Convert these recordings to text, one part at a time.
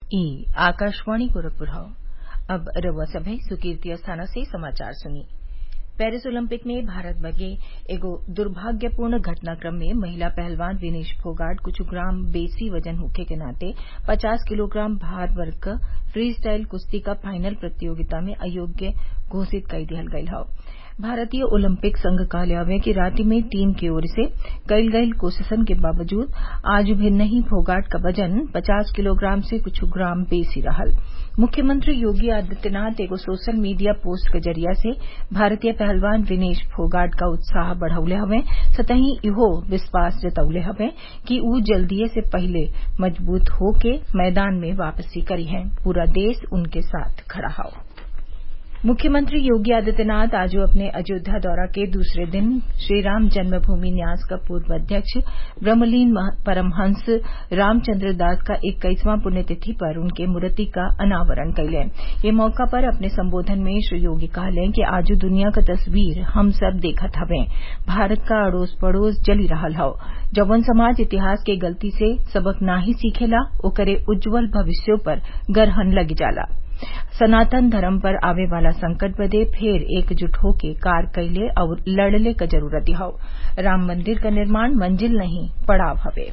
ई आकाशवाणी गोरखपुर हौ अब रउआ सभे सुर्कीर्ति अस्थाना से समाचार सुनी पेरिस ओलंपिक में भारत बदे एगो दुर्भाग्यपूर्ण घटनाक्रम में महिला पहलवान विनेश फोगाट कुछ ग्राम बेसी वजन होखे के नाते पचास किलोग्राम भार वर्ग क फ्री स्टाइल कुश्ती क फाइनल प्रतियोगिता में अयोग्य घोषित कई दिहल गयल हौ भारतीय ओलंपिक संघ कहले हवे कि रांची में टीम की ओर से कईल गईल कोशिशन के बावजूद आज भी नहीं फोगाट क वजन पचास किलोग्राम से कुछ ग्राम बेसी रहल मुख्यमंत्री योगी आदित्यनाथ एगो सोशल मीडिया पोस्ट के जरिया से भारतीय पहलवान विनेश फोगाट क उत्साह बढ़ौले हवे सतही इहो विश्वास जतौले हवे कि उ जल्दीए से पहिले मजबूत होके मैदान में वापसी करीहें पूरा देश उनके साथ खड़ा हौ मुख्यमंत्री योगी आदित्यनाथ आज अपने अयोध्या दौरा के दूसरे दिन श्रीराम जन्मभूमि न्यास क पूर्व अध्यक्ष ब्रह्मलीन परमहंस रामचंद्र दास क इक्कीसवां पुण्यतिथि पर उनके मूर्ति क अनावरण कइले ये मौका पर अपने संबोधन में श्री योगी कहले कि आज दुनिया क तस्वीर हम सब देखत हवें भारत क अड़ोस पड़ोस जली रहल हौ जौवन समाज इतिहास के गलती से सबक नाही सीखेला ओकरे उज्जवल भविष्यों पर गरहन लग जाला सनातन धर्म पर आवे वाला संकट बदे फेर एकजुट होके कार्य कइले और लड़ले क जरूरत हौ राम मंदिर क निर्माण मंजिल नहीं पड़ाव हवे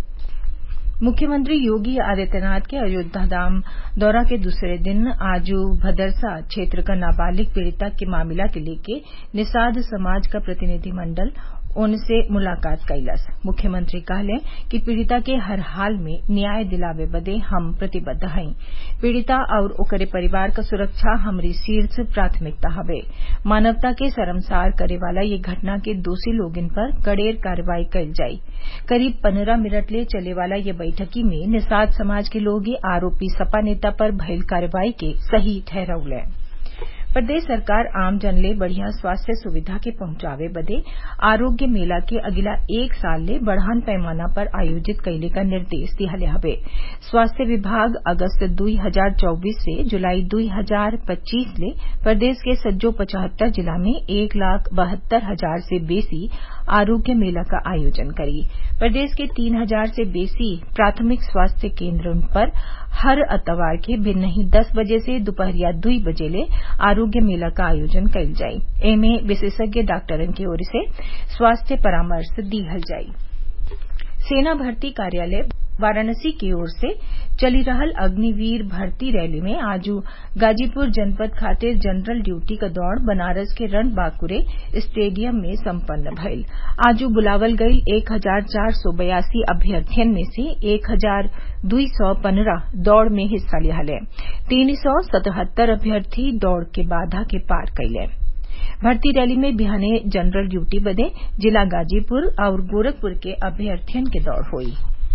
मुख्यमंत्री योगी आदित्यनाथ के अयोध्या धाम दौरा के दूसरे दिन आज भदरसा क्षेत्र क नाबालिग पीड़िता के मामला के लेके निषाद समाज क प्रतिनिधि मंडल उनसे मुलाकात कइलस मुख्यमंत्री कहले कि पीड़िता के हर हाल में न्याय दिलावे बदे हम प्रतिबद्ध हई पीड़िता और ओकरे परिवार क सुरक्षा हमरी शीर्ष प्राथमिकता हवे मानवता के शर्मसार करे वाला ये घटना के दोषी लोगन पर कड़ेर कार्रवाई कइल जाई करीब पंद्रह मिनट ले चले वाला ये बैठकी में निषाद समाज के लोग आरोपी सपा नेता पर भइल कार्रवाई के सही ठहरौले प्रदेश सरकार आम जन ले बढ़िया स्वास्थ्य सुविधा के पहुंचावे बदे आरोग्य मेला के अगिला एक साल ले बढ़ान पैमाना पर आयोजित कइले क निर्देश दिहले हवे स्वास्थ्य विभाग अगस्त दुई हजार चौबीस से जुलाई दुई हजार पच्चीस ले प्रदेश के सज्जो पचहत्तर जिला में एक लाख बहत्तर हजार से बेसी आरोग्य मेला का आयोजन करी प्रदेश के तीन हजार से बेसी प्राथमिक स्वास्थ्य केन्द्रन पर हर अतवार के भिन्नही दस बजे से दोपहरिया दुई बजे ले आरोग्य मेला का आयोजन कइल जाई एमे विशेषज्ञ डॉक्टरन की ओर से स्वास्थ्य परामर्श दिहल जाई सेना भर्ती कार्यालय वाराणसी की ओर से चली रहल अग्निवीर भर्ती रैली में आज गाजीपुर जनपद खातिर जनरल ड्यूटी क दौड़ बनारस के रण बांकुरे स्टेडियम में सम्पन्न भइल आज बुलावल गईल एक हजार चार सौ बयासी अभ्यर्थियन में से एक हजार दुई सौ पन्द्रह दौड़ में हिस्सा लिहले तीन सौ सतहत्तर अभ्यर्थी दौड़ के बाधा के पार कइले भर्ती रैली में बिहाने जनरल ड्यूटी बदे जिला गाजीपुर और गोरखपुर के अभ्यर्थियन के दौड़ हुई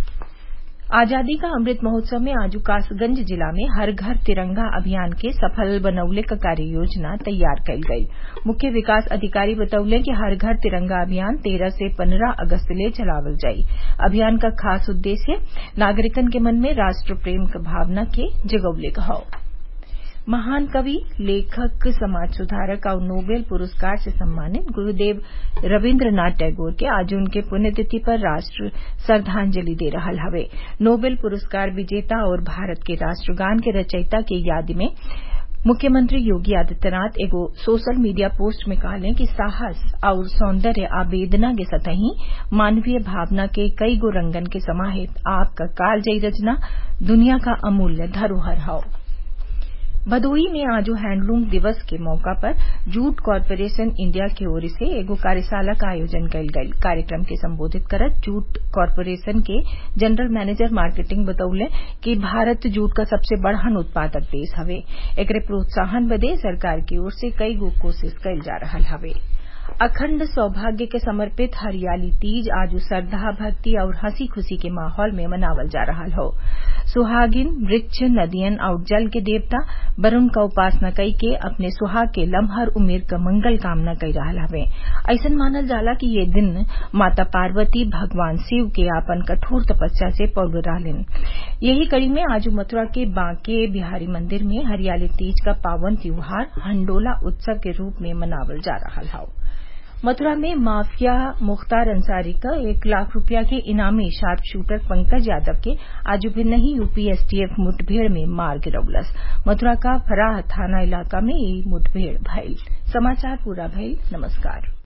आजादी का अमृत महोत्सव में आज कासगंज जिला में हर घर तिरंगा अभियान के सफल बनौले क कार्य योजना तैयार कइल गई मुख्य विकास अधिकारी बतौले कि हर घर तिरंगा अभियान तेरह से पंद्रह अगस्त ले चलावल जाई अभियान का खास उद्देश्य नागरिकन के मन में राष्ट्र प्रेम क भावना के जगौले क हौ महान कवि लेखक समाज सुधारक और नोबेल पुरस्कार से सम्मानित गुरुदेव रविन्द्रनाथ टैगोर के आज उनके पुण्यतिथि पर राष्ट्र श्रद्धांजलि दे रहल हवे नोबेल पुरस्कार विजेता और भारत के राष्ट्रगान के रचयिता के याद में मुख्यमंत्री योगी आदित्यनाथ एगो सोशल मीडिया पोस्ट में कहले कि साहस और सौंदर्य आवेदना के सतही मानवीय भावना के कई गो रंगन के समाहित आपका कालजयी रचना दुनिया का अमूल्य धरोहर हौ भदोही में आज हैंडलूम दिवस के मौका पर जूट कॉरपोरेशन इंडिया की ओर से एगो कार्यशाला का आयोजन कइल गइल कार्यक्रम के संबोधित करत जूट कॉरपोरेशन के जनरल मैनेजर मार्केटिंग बतौले कि भारत जूट का सबसे बड़हन उत्पादक देश हवे एकरे प्रोत्साहन बदे सरकार की ओर से कई गो कोशिश कइल जा रहल हवे अखंड सौभाग्य के समर्पित हरियाली तीज आज श्रद्धा भक्ति और हंसी खुशी के माहौल में मनावल जा रहा हो सुहागिन वृक्ष नदियन और जल के देवता वरुण का उपासना कई के अपने सुहाग के लम्हर उमेर क मंगल कामना कई रहा हवे ऐसन मानल जाला कि ये दिन माता पार्वती भगवान शिव के आपन कठोर तपस्या से पौल रहलिन यही कड़ी में आज मथुरा के बांके बिहारी मंदिर में हरियाली तीज का पावन त्योहार हंडोला उत्सव के रूप में मनावल जा रहा है मथुरा में माफिया मुख्तार अंसारी का एक लाख रुपया के इनामी शार्प शूटर पंकज यादव के आज भिन्नही यूपी एसटीएफ मुठभेड़ में मार गिरौलस मथुरा का फराह थाना इलाका में ई मुठभेड़ भइल समाचार पूरा भइल नमस्कार